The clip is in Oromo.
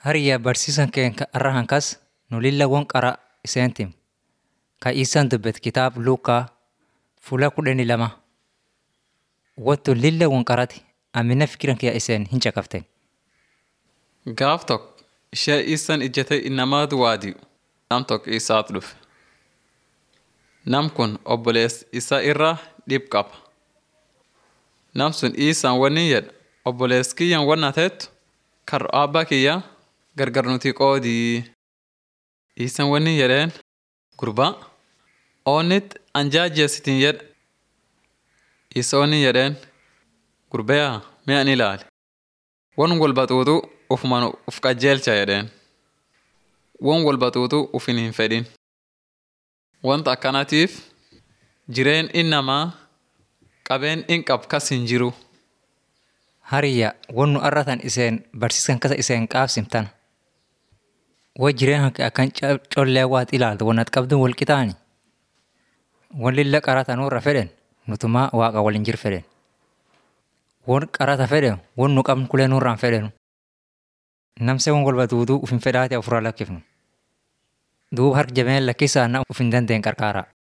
Hariyyaa barsiisan keenya irra hankas nu lilla won qara iseen tim. Ka isaan dubbet kitaab Luukaa fuula kudhanii lama. Wattu lilla won qarati amina fikiran kiyya iseen hin caqaften. Gaaf tokko ishee isaan ijjatee innamaatu waadi'u nam tokko isaatu dhufe. Nam kun obboleessa isaa irraa dhib qaba. Nam sun isaan wanni jedha obboleessi kiyyan wanna ta'ettu karra abbaa kiyya gargar nuti qoodii. Isaan wanni jedheen gurbaa oonnit anjaajjeessitiin jedha. Isa wanni jedheen gurbeeyaa mee ani ilaali. Won wal baxuutu ufumaan uf qajeelcha jedheen. Won wal baxuutu ufin hin fedhin. Wanta akkanatiif jireen innamaa qabeen in qab kas hin jiru. Hariyyaa won nu arratan iseen barsiisan kasa iseen qaabsimtan. Way jireen hanke akkan collee waat ilaaltu won at qabdun wal qixaani. Won lilla qarata nurra fedhen nutumaa waaqa waliin jir fedhen. Won qarata fedhen won nu qabnu kulee nurraan fedhenu. Namse won wal baxuutu ufin fedhaate ofirraa lakkifnu. Duuba harka jabeen lakkisaa na ufin dandeen qarqaaraa.